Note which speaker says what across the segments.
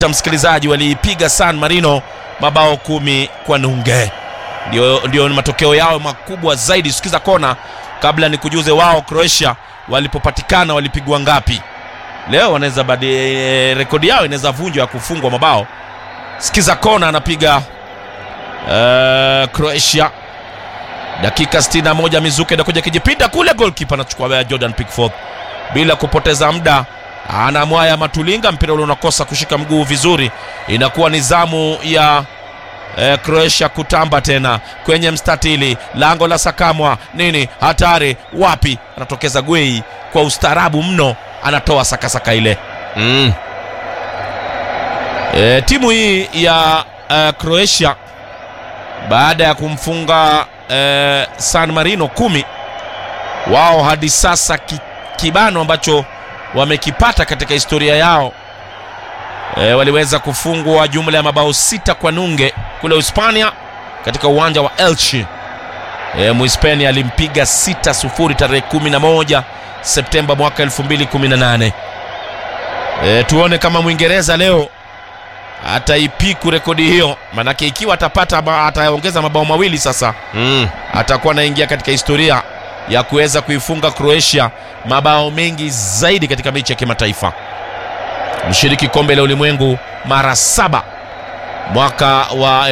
Speaker 1: msikilizaji waliipiga San Marino mabao kumi kwa nunge. Ndio, ndio matokeo yao makubwa zaidi. Sikiza kona kabla ni kujuze wao Croatia walipopatikana walipigwa ngapi. Leo wanaweza badi e, rekodi yao inaweza vunjwa ya kufungwa mabao. Sikiza kona anapiga uh, Croatia dakika 61 Mizuke anakuja kijipinda kule, goalkeeper anachukua Jordan Pickford bila kupoteza muda anamwaya Matulinga, mpira ule unakosa kushika mguu vizuri. Inakuwa ni zamu ya eh, Croatia kutamba tena kwenye mstatili, lango la Sakamwa nini, hatari wapi, anatokeza Gwei kwa ustaarabu mno, anatoa sakasaka ile
Speaker 2: Mm.
Speaker 1: E, timu hii ya uh, Croatia baada ya kumfunga uh, San Marino kumi, wao hadi sasa ki, kibano ambacho wamekipata katika historia yao e, waliweza kufungwa jumla ya mabao sita kwa nunge kule Hispania katika uwanja wa Elche. E, Muhispania alimpiga 6-0 tarehe 11 Septemba mwaka 2018. E, tuone kama Mwingereza leo ataipiku rekodi hiyo, manake ikiwa atapata ma- ataongeza mabao mawili sasa
Speaker 2: Mm.
Speaker 1: atakuwa anaingia katika historia ya kuweza kuifunga Croatia mabao mengi zaidi katika mechi ya kimataifa. Mshiriki kombe la ulimwengu mara saba mwaka wa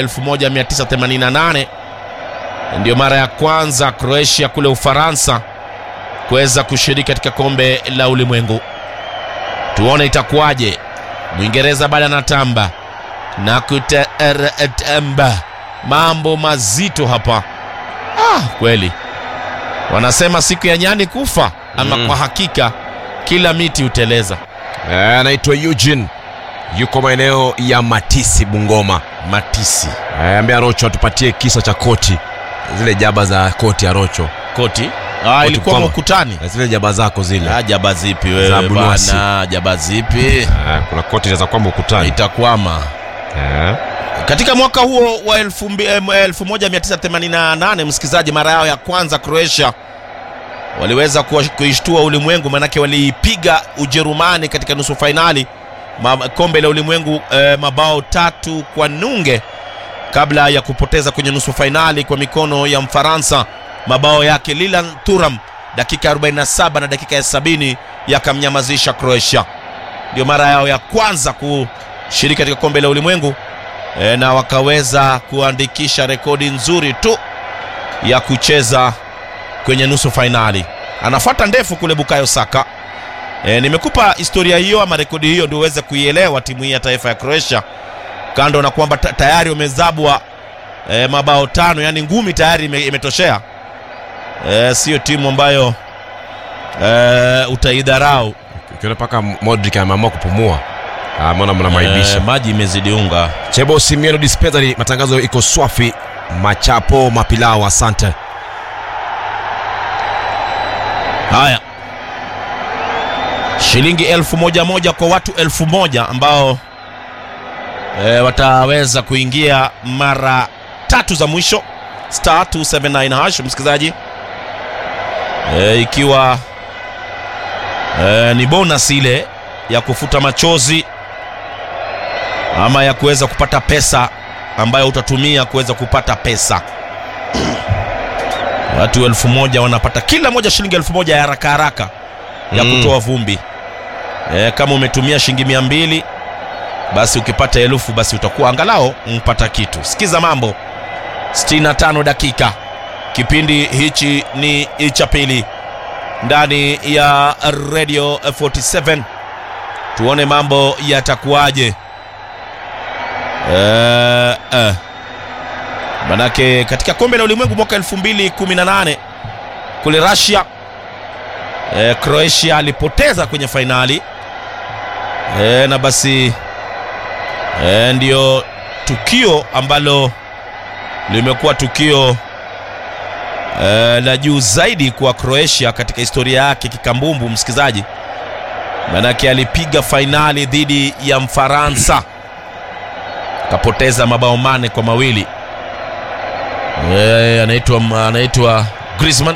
Speaker 1: 1988 ndio mara ya kwanza Croatia kule Ufaransa kuweza kushiriki katika kombe la ulimwengu. Tuone itakuwaje. Mwingereza bado anatamba na kutatamba, mambo mazito hapa. Ah, kweli wanasema siku ya nyani kufa ama
Speaker 2: Mm.
Speaker 1: kwa hakika kila miti huteleza.
Speaker 2: Eh, anaitwa Eugene yuko maeneo ya Matisi Bungoma.
Speaker 1: Matisi
Speaker 2: Eh, ambia Rocho atupatie kisa cha koti, zile jaba za koti ya Rocho,
Speaker 1: koti ah, ilikuwa
Speaker 2: kwama.
Speaker 1: ukutani.
Speaker 2: Eh, zile jaba zako zile.
Speaker 1: Ah, jaba zipi
Speaker 2: Za
Speaker 1: wewe
Speaker 2: Bunuasi.
Speaker 1: bana? Jaba zipi?
Speaker 2: Eh, kuna koti za kwamba ukutani.
Speaker 1: Itakwama.
Speaker 2: Eh.
Speaker 1: Katika mwaka huo wa elfu mbi- em, 1988 msikilizaji, mara yao ya kwanza Croatia waliweza kuwa- kuishtua ulimwengu, manake waliipiga Ujerumani katika nusu fainali ma, kombe la ulimwengu eh, mabao tatu kwa nunge kabla ya kupoteza kwenye nusu fainali kwa mikono ya Mfaransa. Mabao yake Lilan Thuram dakika ya 47 na dakika ya 70 yakamnyamazisha Croatia. Ndio mara yao ya kwanza kushiriki katika kombe la ulimwengu e, na wakaweza kuandikisha rekodi nzuri tu ya kucheza kwenye nusu fainali. Anafuata ndefu kule Bukayo Saka. E, nimekupa historia hiyo ama rekodi hiyo ndio uweze kuielewa timu hii ya taifa ya Croatia, kando na kwamba ta- tayari wamezabwa e, mabao tano, yani ngumi tayari ime, imetoshea. E, sio timu ambayo e, utaidharau.
Speaker 2: Ukiona paka Modric ameamua kupumua. Ah, mbona mnamaibisha.
Speaker 1: E, maji imezidi unga.
Speaker 2: Chebo Simiano Dispensary, matangazo iko swafi. Machapo mapilao, asante.
Speaker 1: Haya, shilingi elfu moja moja kwa watu elfu moja ambao e, wataweza kuingia mara tatu za mwisho star 279 hash, msikilizaji e, ikiwa e, ni bonus ile ya kufuta machozi ama ya kuweza kupata pesa ambayo utatumia kuweza kupata pesa watu elfu moja wanapata kila moja shilingi elfu moja ya haraka haraka ya
Speaker 2: Mm.
Speaker 1: kutoa vumbi e, kama umetumia shilingi mia mbili basi ukipata elfu basi utakuwa angalau mpata kitu sikiza mambo 65 dakika kipindi hichi ni cha pili ndani ya radio 47 tuone mambo yatakuwaje eh, eh. Manake katika kombe la ulimwengu mwaka 2018 kule Russia e, Croatia alipoteza kwenye fainali e, na basi e, ndio tukio ambalo limekuwa tukio e, la juu zaidi kwa Croatia katika historia yake kikambumbu, msikizaji, manake alipiga fainali dhidi ya Mfaransa kapoteza mabao mane kwa mawili. Eh, anaitwa anaitwa Griezmann.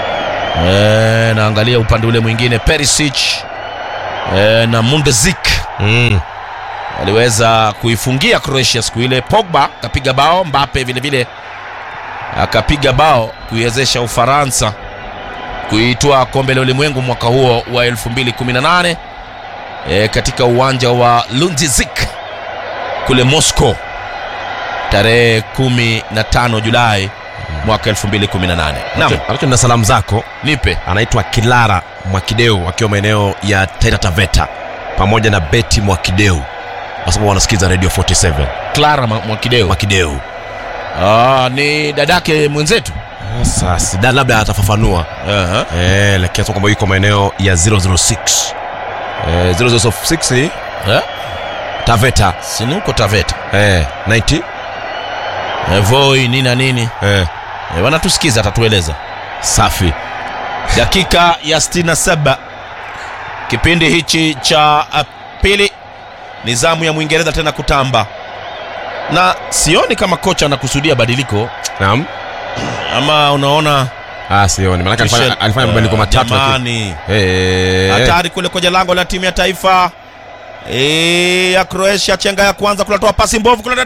Speaker 1: Eh, naangalia upande ule mwingine Perisic eh, na Mundezik
Speaker 2: Mm.
Speaker 1: waliweza kuifungia Croatia siku ile. Pogba akapiga bao, Mbappe vile vile akapiga bao kuiwezesha Ufaransa kuitwaa kombe la ulimwengu mwaka huo wa 2018 e, katika uwanja wa Lundzizik kule Moscow tarehe 15 Julai mwaka 2018. Naam,
Speaker 2: Anacho na salamu zako
Speaker 1: nipe
Speaker 2: anaitwa Kilara Mwakideu akiwa maeneo ya Taita Taveta pamoja na Beti Mwakideu wasema wanasikiza Radio 47
Speaker 1: Clara Ma- Mwakideu.
Speaker 2: Mwakideu.
Speaker 1: Ah, ni dadake mwenzetu.
Speaker 2: Sasa sida labda atafafanua
Speaker 1: Aha.
Speaker 2: eh, lakini kwamba yuko maeneo ya 006 eh, 006 ni
Speaker 1: Eh?
Speaker 2: Taveta
Speaker 1: Si ni huko Taveta.
Speaker 2: eh, 90
Speaker 1: Eh, Voi nini na nini.
Speaker 2: eh,
Speaker 1: Eh, wanatusikiza atatueleza.
Speaker 2: safi
Speaker 1: dakika ya 67 kipindi hichi cha uh, pili ni zamu ya mwingereza tena kutamba na sioni kama kocha anakusudia badiliko
Speaker 2: naam
Speaker 1: ama unaona
Speaker 2: ah, sioni maanake alifanya,
Speaker 1: Michel-
Speaker 2: alifanya mabadiliko
Speaker 1: Ah,
Speaker 2: matatu lakini-
Speaker 1: jamani
Speaker 2: eh,
Speaker 1: hatari kule kwenye lango la timu ya taifa Eh, ya Croatia chenga ya kwanza kunatoa pasi mbovu kule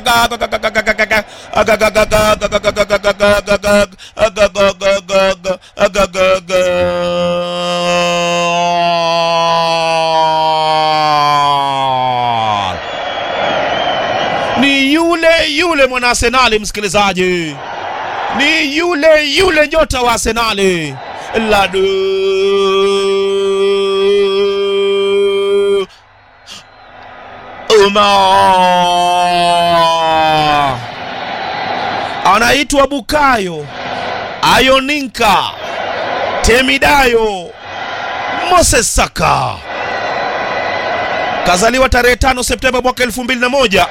Speaker 1: ni yule yule mwana Arsenali msikilizaji ni yule yule nyota wa Arsenali Ladu Uma anaitwa Bukayo Ayoninka Temidayo Moses Saka kazaliwa tarehe 5 Septemba mwaka 2001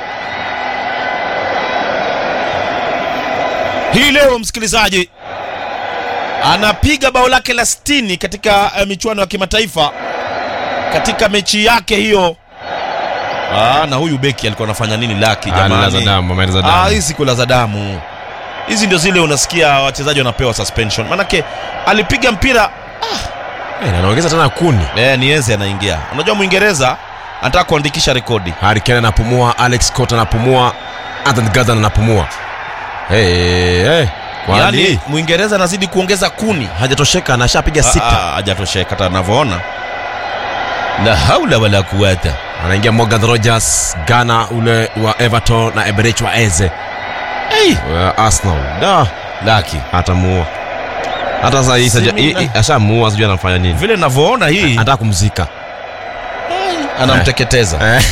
Speaker 1: hii leo msikilizaji anapiga bao lake la 60 katika uh, michuano ya kimataifa katika mechi yake hiyo ah, na huyu beki alikuwa anafanya nini laki
Speaker 2: Ah, alilaza
Speaker 1: jamani
Speaker 2: damu ameeleza
Speaker 1: Ah,
Speaker 2: damu
Speaker 1: hizi kula za damu hizi ndio zile unasikia wachezaji wanapewa suspension manake alipiga mpira
Speaker 2: Eh, na anaongeza tena kuni
Speaker 1: eh, nienze anaingia unajua mwingereza anataka kuandikisha rekodi
Speaker 2: Harry Kane anapumua Alex Scott anapumua Anthony Gordon anapumua hey, hey. Kwani
Speaker 1: yaani mwingereza anazidi kuongeza kuni
Speaker 2: hajatosheka na ashapiga
Speaker 1: Ah,
Speaker 2: sita
Speaker 1: ah, hajatosheka hata anavyoona la haula wala kuwata
Speaker 2: anaingia Morgan Rogers Ghana ule wa Everton na Eberich wa Eze
Speaker 1: hey,
Speaker 2: wa Arsenal da
Speaker 1: laki
Speaker 2: atamuua hata sasa hii saja- hii- hii- ashamuua sijui anafanya nini
Speaker 1: vile navyoona hii
Speaker 2: anataka kumzika
Speaker 1: anamteketeza
Speaker 2: Eh.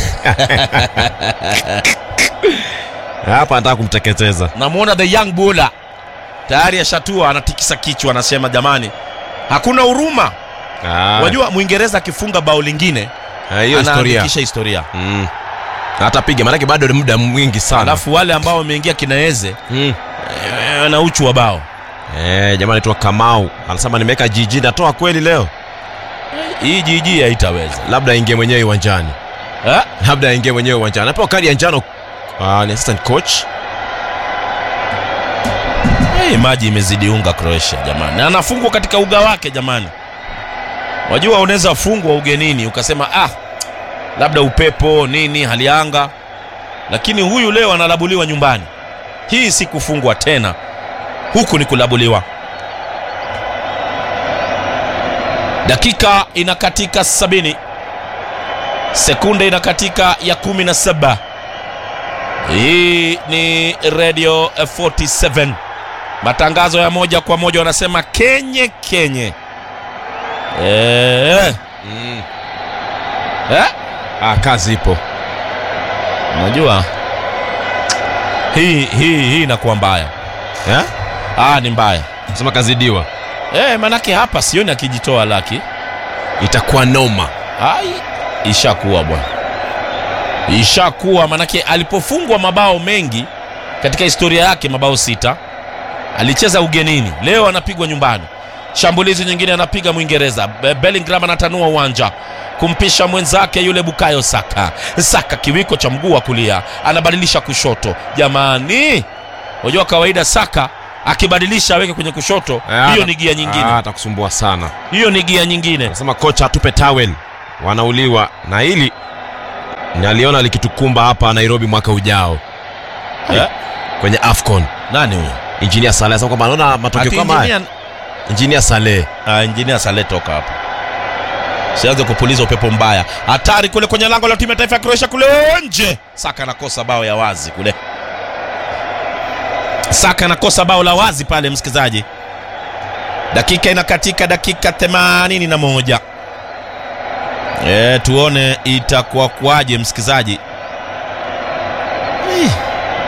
Speaker 2: hapa anataka kumteketeza
Speaker 1: namwona the young bula tayari ashatua anatikisa kichwa anasema jamani hakuna huruma
Speaker 2: Ah,
Speaker 1: wajua mwingereza akifunga bao lingine
Speaker 2: eh, hiyo historia
Speaker 1: anaandikisha historia
Speaker 2: Mm. atapiga maanake bado ni muda mwingi sana
Speaker 1: alafu wale ambao wameingia kinaeze
Speaker 2: mm.
Speaker 1: eh, na uchu wa bao
Speaker 2: Eh, jamaa anaitwa Kamau anasema nimeweka jiji natoa kweli leo
Speaker 1: hii jiji haitaweza
Speaker 2: labda aingie mwenyewe uwanjani
Speaker 1: Eh?
Speaker 2: labda aingie mwenyewe uwanjani anapewa kadi ya njano ah, ni assistant coach
Speaker 1: Hey, maji imezidi unga Croatia jamani, na anafungwa katika uga wake jamani. Wajua unaweza fungwa ugenini ukasema ah, labda upepo nini, hali ya anga, lakini huyu leo analabuliwa nyumbani. Hii si kufungwa tena, huku ni kulabuliwa. Dakika inakatika sabini, sekunde inakatika ya kumi na saba. Hii ni Radio 47 matangazo ya moja kwa moja, wanasema kenye kenye. Eh,
Speaker 2: mm.
Speaker 1: eh,
Speaker 2: ah, kazi ipo
Speaker 1: unajua hii hii hii inakuwa mbaya
Speaker 2: eh?
Speaker 1: ah, ni mbaya
Speaker 2: sema kazidiwa
Speaker 1: eh, manake hapa sioni akijitoa laki
Speaker 2: itakuwa noma
Speaker 1: ai, ishakuwa bwana, ishakuwa manake alipofungwa mabao mengi katika historia yake, mabao sita, alicheza ugenini, leo anapigwa nyumbani. Shambulizi nyingine anapiga Mwingereza. Be- Bellingham anatanua uwanja kumpisha mwenzake yule Bukayo Saka. Saka kiwiko cha mguu wa kulia anabadilisha kushoto. Jamani, unajua kawaida Saka akibadilisha aweke kwenye kushoto,
Speaker 2: Eh,
Speaker 1: hiyo
Speaker 2: ata-
Speaker 1: ni gia
Speaker 2: ah,
Speaker 1: nyingine,
Speaker 2: atakusumbua sana
Speaker 1: hiyo ni gia nyingine.
Speaker 2: anasema kocha atupe towel wanauliwa na hili naliona likitukumba hapa nairobi mwaka ujao
Speaker 1: Eh?
Speaker 2: kwenye afcon
Speaker 1: nani huyo
Speaker 2: injinia saleh asema kwamba anaona matokeo
Speaker 1: Ati
Speaker 2: kama haya
Speaker 1: engineer-
Speaker 2: injinia saleh
Speaker 1: Ah, injinia Saleh toka hapa, sianze kupuliza upepo mbaya. Hatari kule kwenye lango la timu ya taifa ya Croatia kule nje. Saka anakosa bao ya wazi kule, Saka anakosa bao la wazi pale, msikilizaji. Dakika inakatika, dakika 81. E, tuone itakuwa kwaje msikilizaji. Eh.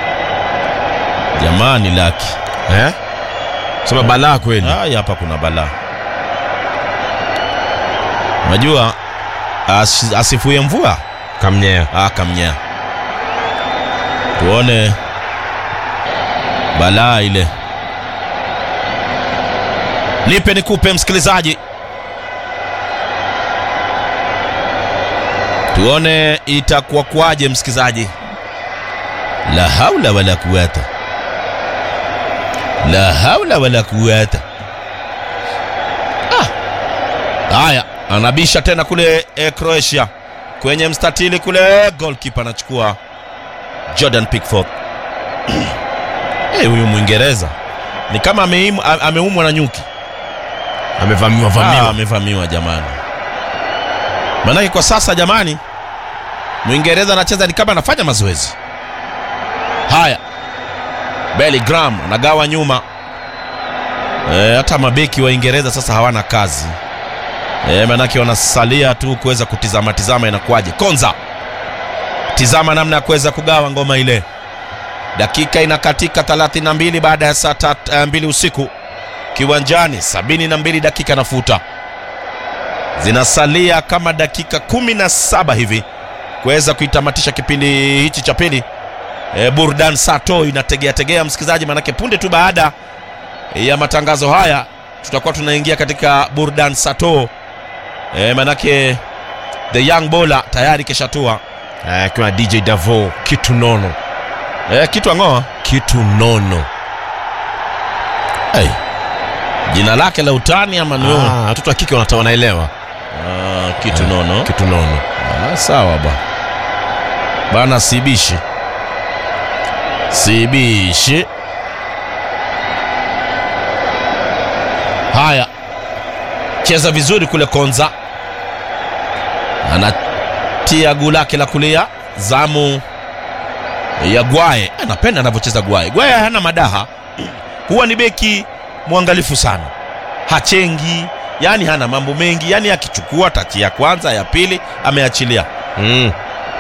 Speaker 1: Jamani laki
Speaker 2: eh? sema balaa kweli
Speaker 1: Haya, hapa kuna balaa. Unajua as, asifue mvua
Speaker 2: kamnyea
Speaker 1: akamnyea. Tuone balaa ile. Nipe nikupe, msikilizaji, tuone itakuwa kwaje, msikilizaji. La haula wala quwata la haula wala quwata. Ah. Haya, anabisha tena kule eh, Croatia kwenye mstatili kule, goalkeeper anachukua Jordan Pickford. Eh, huyu Mwingereza ni kama ameimu- a- ameumwa na nyuki.
Speaker 2: amevamiwa
Speaker 1: Ah,
Speaker 2: vamiwa
Speaker 1: amevamiwa jamani. Maanake kwa sasa jamani, Mwingereza anacheza ni kama anafanya mazoezi. Haya, Bellingham anagawa nyuma. E, hata mabeki wa Uingereza sasa hawana kazi e, maanake wanasalia tu kuweza kutizama tizama inakuwaje. Konza, tizama namna ya kuweza kugawa ngoma ile. Dakika inakatika 32 baada ya saa tat- eh, mbili usiku kiwanjani 72 dakika nafuta zinasalia kama dakika 17 hivi kuweza kuitamatisha kipindi hichi cha pili e, burdan sato inategea tegea msikilizaji manake punde tu baada ya matangazo haya tutakuwa tunaingia katika burdan sato e, manake the young bola tayari keshatua
Speaker 2: Eh, akiwa na dj davo kitu nono
Speaker 1: e, kitu ang'oa
Speaker 2: kitu nono
Speaker 1: hey. jina lake la utani ama ni wewe?
Speaker 2: Ah, watoto wa kike wanata- wanaelewa
Speaker 1: Ah, kitu nono
Speaker 2: kitu nono
Speaker 1: Ah, sawa ba bana, sibishi sibishi. Haya, cheza vizuri kule. Konza anatia guu lake la kulia, zamu ya Gwae. Anapenda anavyocheza Gwae. Gwae hana madaha, huwa ni beki mwangalifu sana, hachengi, yani hana mambo mengi, yani akichukua tachi ya kwanza ya pili ameachilia.
Speaker 2: mm.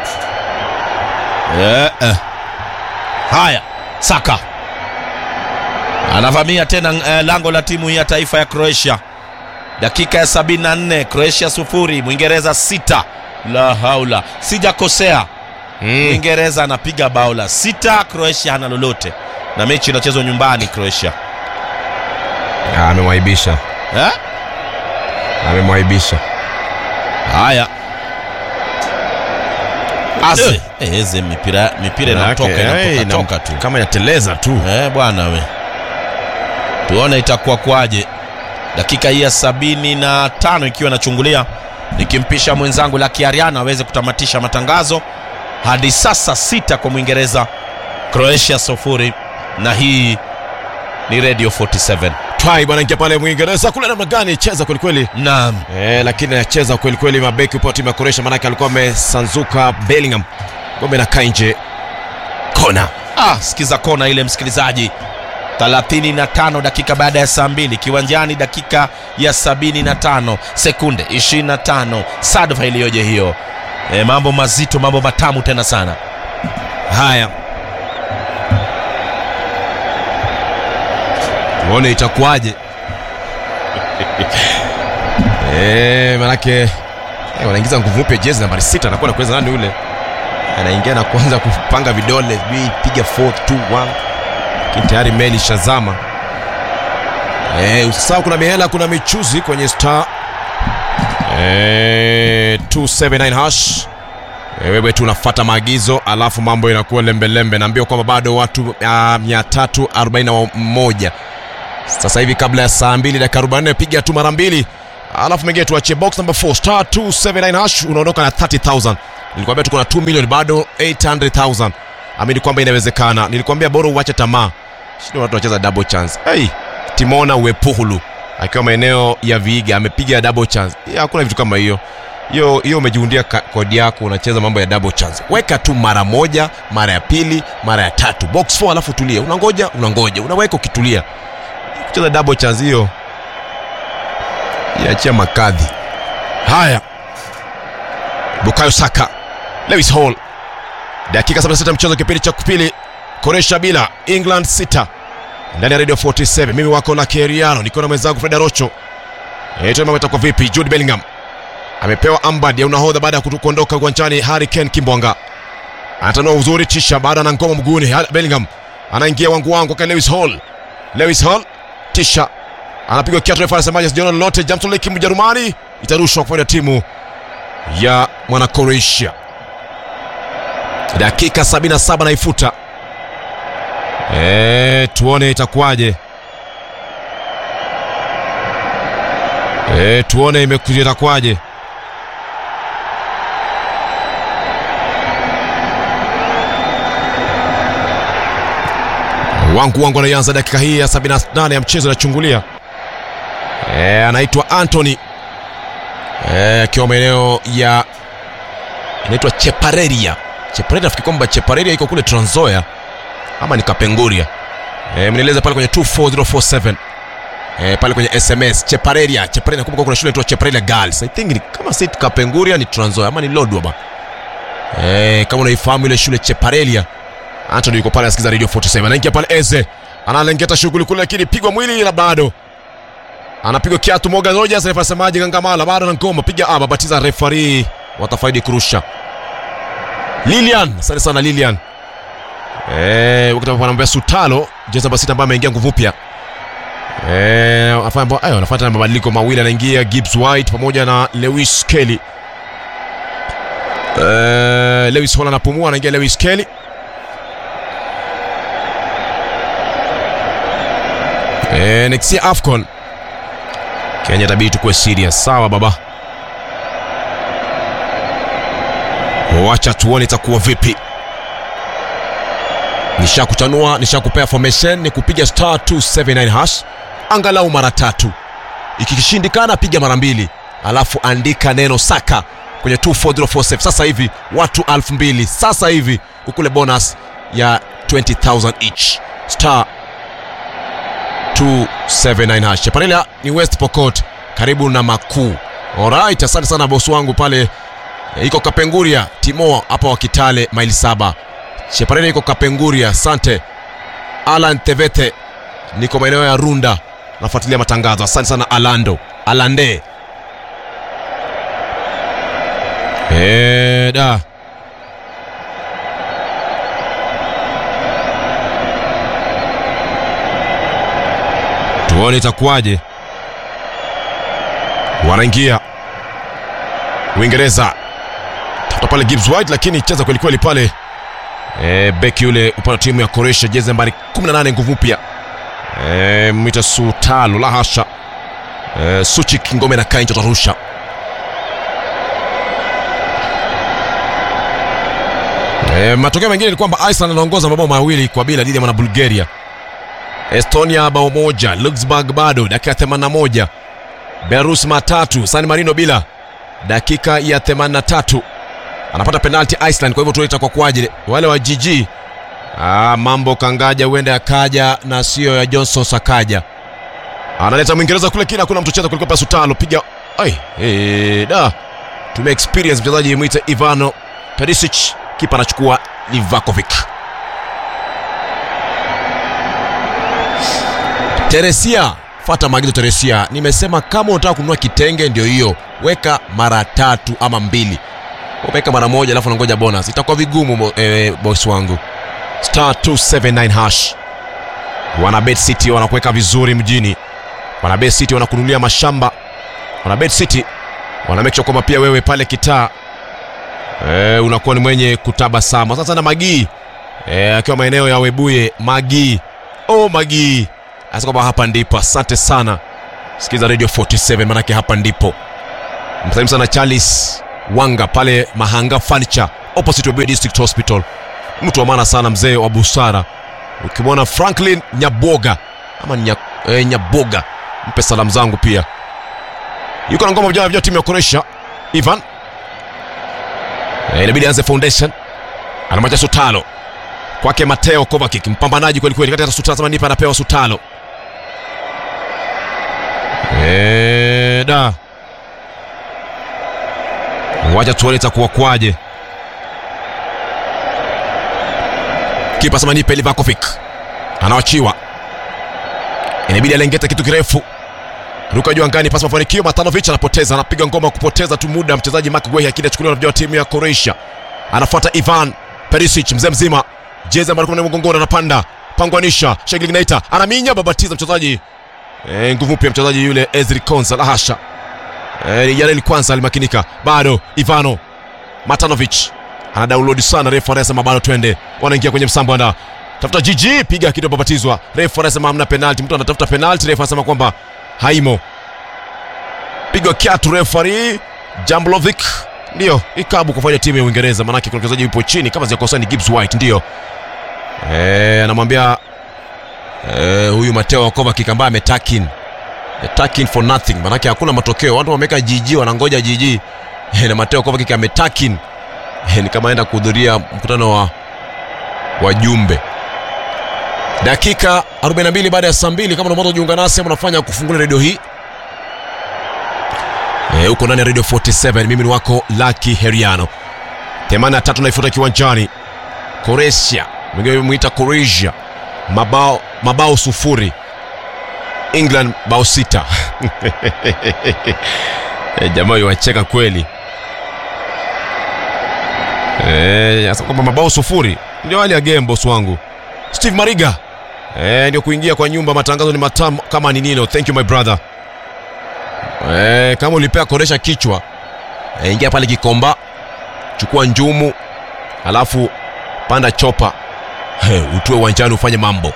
Speaker 1: Eh, eh. Haya, Saka anavamia tena eh, lango la timu hii ya taifa ya Croatia. Dakika ya 74, Croatia sufuri, Mwingereza sita. La haula, sijakosea.
Speaker 2: Mm.
Speaker 1: Mwingereza anapiga bao la sita, Croatia hana lolote, na mechi inachezwa nyumbani Croatia.
Speaker 2: Ah, amemwaibisha
Speaker 1: Eh?
Speaker 2: amemwaibisha
Speaker 1: Haya, Aze eh, eze mipira mipira inatoka
Speaker 2: Manake, eh,
Speaker 1: inatoka
Speaker 2: ina-
Speaker 1: toka tu
Speaker 2: kama inateleza tu
Speaker 1: Eh, bwana we, tuone itakuwa kwaje. Dakika hii ya sabini na tano ikiwa inachungulia, nikimpisha mwenzangu Lucky Ariana aweze kutamatisha matangazo. Hadi sasa sita kwa Mwingereza, Croatia sufuri, na hii ni Radio 47.
Speaker 2: twai bwana ingia pale mwingereza kule namna gani cheza kwelikweli
Speaker 1: Naam,
Speaker 2: Eh, lakini anacheza kwelikweli mabeki upo timu ya koresha maanake alikuwa amesanzuka bellingham ngombe nakaa nje kona
Speaker 1: ah, sikiza kona ile msikilizaji. 35 dakika baada ya saa mbili kiwanjani, dakika ya 75 sekunde 25. Sadfa iliyoje hiyo! E, mambo mazito, mambo matamu tena sana.
Speaker 2: haya tuone itakuwaje Eh, manake eh, wanaingiza nguvu mpya jezi nambari sita anakuwa nakuweza nani ule anaingia na kuanza kupanga vidole sijui piga 4 2 1 lakini tayari meli shazama eh, usisahau kuna mihela kuna michuzi kwenye star eh, 279 hash Eh, wewe tu unafuata maagizo alafu mambo inakuwa lembelembe naambia kwamba bado watu uh, 341 sasa hivi kabla ya saa 2 dakika 44 piga tu mara mbili alafu mengine tuachie box number 4 star 279 hash unaondoka na 30000 nilikwambia tuko na 2 million bado 800000 amini kwamba inawezekana nilikwambia bora uache tamaa shida watu wanacheza double chance hey, timona uepuhulu akiwa maeneo ya viiga amepiga double chance ya, hakuna vitu kama hiyo hiyo hiyo umejiundia ka- kodi yako unacheza mambo ya double chance weka tu mara moja mara ya pili mara ya tatu box 4 alafu tulia unangoja unangoja unaweka ukitulia kucheza double chance hiyo iachia makadhi haya bukayo saka lewis hall dakika 76 mchezo kipindi cha pili koresha bila england 6 ndani ya radio 47 mimi wako na keriano niko na mwenzangu freda rocho eto mambo itakuwa vipi jude bellingham amepewa ambad ya unahodha baada ya kutu- kuondoka uwanjani harry kane kimbwanga anatanua uzuri tisha baada na ngoma mguuni Har- bellingham anaingia wangu wangu kwa lewis hall lewis hall tisha anapigwa kiatu refa anasemaje sijaona lolote jamson leki mjerumani itarushwa kwa timu ya mwana croatia dakika 77 naifuta e, tuone itakuwaje e, tuone imekuja itakuwaje wangu wangu anaianza dakika hii ya 78 ya mchezo inachungulia e, anaitwa antony Eh, akiwa maeneo ya inaitwa chepareria chepareria nafikiri kwamba chepareria iko kule transoya ama ni kapenguria e, mnieleze pale kwenye 24047 e, pale kwenye sms chepareria chepareria nakumbuka kuna shule inaitwa chepareria girls i think ni, kama si kapenguria ni transoya ama ni lodwa ba e, kama unaifahamu ile shule chepareria antony yuko pale asikiza radio 47 anaingia pale eze analengeta shughuli kule lakini pigwa mwili na bado anapigwa kiatu Morgan Rogers, refa semaji Gangamala bado na ngoma, piga aba, batiza refari, watafaidi kurusha. Lilian, asante sana Lilian. Eh, wakati ambapo anamwambia Sutalo, jezi namba sita ambaye ameingia nguvu mpya. Eh, anafanya mambo ayo, anafuata mabadiliko mawili, anaingia Gibbs White pamoja na Lewis Kelly. Eh, Lewis Hall anapumua, anaingia Lewis Kelly. Eh, next year AFCON Kenya tabidi tukuwe serious. Sawa baba, wacha tuone itakuwa vipi. Nishakutanua, nishakupea formation ni kupiga star 279 hash angalau mara tatu. Ikishindikana piga mara mbili, alafu andika neno saka kwenye 24047 sasa hivi, watu 2000 sasa hivi ukule bonus ya 20000 each star 279 hash. Chaparela ni West Pokot karibu na Makuu. Alright, asante sana bosi wangu pale e, iko Kapenguria Timo hapa wa Kitale maili saba. Chaparela iko Kapenguria, asante. Alan Tevete niko maeneo ya Runda nafuatilia matangazo. Asante sana Alando Alande. Eh, da tuone itakuwaje. Wanaingia Uingereza, tafuta pale Gibbs White, lakini cheza kweli kweli pale e, beki yule upande wa timu ya Croatia, jezi nambari 18 nguvu mpya e, mwita Sutalo, la hasha e, Suchik ngome na Kainjo tarusha e, matokeo mengine ni kwamba Iceland anaongoza mabao mawili kwa bila dhidi ya mwana Bulgaria. Estonia bao moja, Luxembourg bado dakika 81, Belarus matatu, San Marino bila dakika ya 83 anapata penalti Iceland. Kwa hivyo tunaita kwa kwaje wale wa GG. Ah, mambo kangaja huenda yakaja na sio ya Johnson Sakaja. Analeta Mwingereza kule kina kuna mtu cheza kuliko Pasutalo piga. Ai, eh, da. Tume experience mchezaji mwite Ivano Perisic, kipa anachukua Livakovic. Teresia, fata maagizo Teresia. Nimesema kama unataka kununua kitenge ndio hiyo, weka mara tatu ama mbili. Weka mara moja alafu nangoja bonus, itakuwa vigumu mo- eh, boss wangu. Star 279 hash. Wana Bet City wanakuweka vizuri mjini. Wana Bet City wanakununulia mashamba. Wana Bet City wana make sure kwamba pia wewe pale kitaa eh, unakuwa ni mwenye kutabasamu. Sasa na Magii eh, akiwa maeneo ya Webuye Magii. Oh Magii. Asa kwamba hapa ndipo. Asante sana. Sikiza Radio 47 manake hapa ndipo. Msalimu sana Charles wanga pale mahanga furniture opposite Webuye district hospital mtu wa maana sana mzee wa busara ukimwona franklin nyaboga ama nya, eh, nyaboga mpe salamu zangu pia yuko na ngoma vijana vya timu ya Croatia Ivan eh, inabidi aanze foundation anamacha Sutalo kwake Mateo Kovacic mpambanaji kweli kweli kati ya Sutalo sema nipa anapewa Sutalo eh, da wacha tuone itakuwa kwaje kipa sema nipe Livakovic anawachiwa inabidi alengeta kitu kirefu ruka juu angani pasi mafanikio matanovic anapoteza anapiga ngoma kupoteza tu muda mchezaji mark gwehi akili achukuliwa na vijana wa timu ya croatia anafuata ivan perisic mzee mzima jezi ambayo kuna mgongoni anapanda pangwanisha sheglignaita anaminya babatiza mchezaji e, nguvu mpya mchezaji yule ezri konsa lahasha e, jareli kwanza alimakinika bado ivano matanovic ana download sana refu anasema bado twende wanaingia kwenye msambo anda tafuta jiji piga kitu babatizwa refu anasema hamna penalti mtu anatafuta penalti refu anasema kwamba haimo pigwa kiatu refari jamblovic ndio ikabu kufanya timu ya uingereza manake kuna mchezaji yupo chini kama ziakosa ni gibbs white ndio Eh, anamwambia eh, huyu mateo wakovakic ambaye ametakin takin for nothing manake hakuna matokeo watu wameweka jiji wanangoja jiji Eh, na mateo kovakic ametakin Eh, ni kama aenda kuhudhuria mkutano wa wajumbe dakika 42 baada ya saa mbili kama unamoto jiunga nasi ama unafanya kufungulia redio hii Eh, huko ndani ya radio 47 mimi ni wako laki heriano 83 naifuta kiwanjani Croatia mwingine mwita Croatia mabao mabao sufuri England bao sita Eh, jamaa iwacheka kweli Eh, sasa kwamba mabao sufuri ndio hali ya game boss wangu Steve Mariga eh, ndio kuingia kwa nyumba matangazo ni matamu kama ni nino thank you my brother eh, kama ulipea koresha kichwa eh, ingia pale Kikomba chukua njumu alafu panda chopa He, utue uwanjani ufanye mambo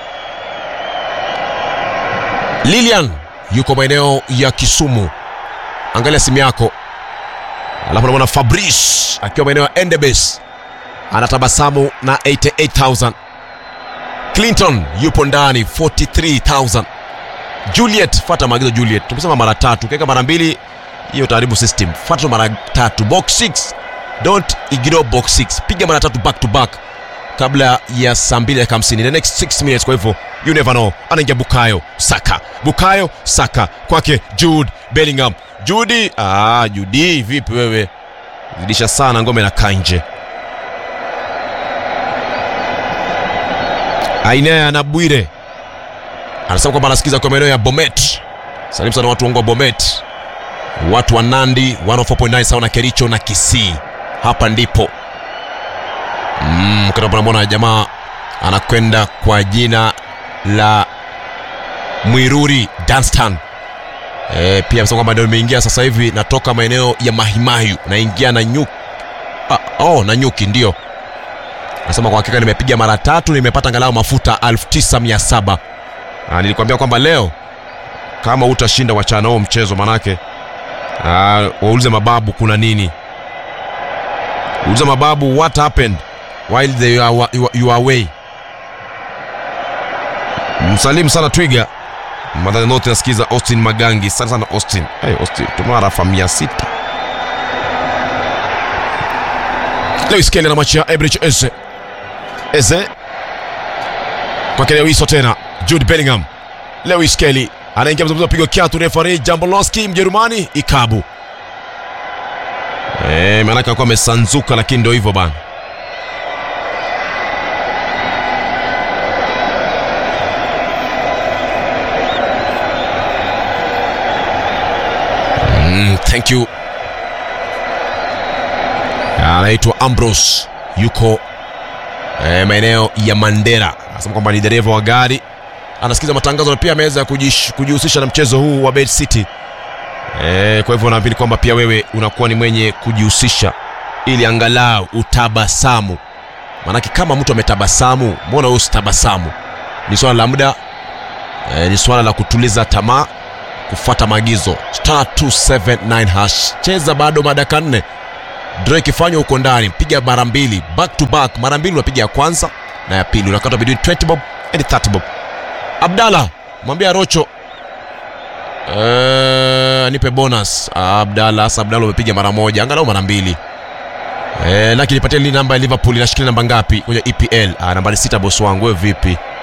Speaker 2: Lilian yuko maeneo ya Kisumu angalia simu yako alafu namwona Fabrice akiwa maeneo ya Endebess anatabasamu na 88000 Clinton yupo ndani 43000 Juliet fata maagizo Juliet tumesema mara tatu ukiweka mara mbili hiyo utaharibu system fata mara tatu box 6 don't ignore box 6 piga mara tatu back to back kabla ya saa mbili dakika hamsini the next 6 minutes kwa hivyo you never know anaingia bukayo saka bukayo saka kwake jude bellingham judi ah, judi vipi wewe zidisha sana ngome na kanje ainea na bwire anasema kwamba anasikiza kwa maeneo ya bomet salimu sana watu wangu wa bomet watu wa nandi 104.9 sawa na kericho na kisii hapa ndipo mm, namwona jamaa anakwenda kwa jina la mwiruri danstan e, pia amesema kwamba ndio nimeingia sasa hivi natoka maeneo ya mahimayu naingia na nyuki ah, oh, na nyuki ndio anasema kwa hakika nimepiga mara tatu nimepata angalau mafuta 9700 Ah, nilikwambia kwamba leo kama utashinda wachana huo mchezo manake ah, waulize mababu kuna nini uliza mababu what happened while they are, you, are- you are away msalimu sana twiga madhani note nasikiza austin magangi sana sana austin hey, austin tumarafa mia sita lewis kelly anamwachia ebrich eze eze kwake lewiso tena jude bellingham lewis kelly anaingia mzungumzo pigo kiatu refari jambolonski mjerumani ikabu Eh, maanake alikuwa amesanzuka lakini ndio hivyo bana mm, thank you anaitwa ambros yuko eh, maeneo ya mandera anasema kwamba ni dereva wa gari anasikiza matangazo na pia ameweza kujish- kujihusisha na mchezo huu wa bed city E, kwa hivyo naamini kwamba pia wewe unakuwa ni mwenye kujihusisha ili angalau utabasamu maanake kama mtu ametabasamu mbona wewe usitabasamu ni swala la muda e, ni swala la kutuliza tamaa kufuata maagizo star 279 hash cheza bado madaka nne draw ikifanywa huko ndani piga mara mbili back to back mara mbili unapiga ya kwanza na ya pili unakata between 20 bob and 30 bob abdala mwambia rocho Eh, nipe bonus abdala sasa abdala umepiga mara moja angalau mara mbili Eh, lakini nipatie li namba ya liverpool inashikilia namba ngapi kwenye epl ah, nambari sita bosi wangu wewe vipi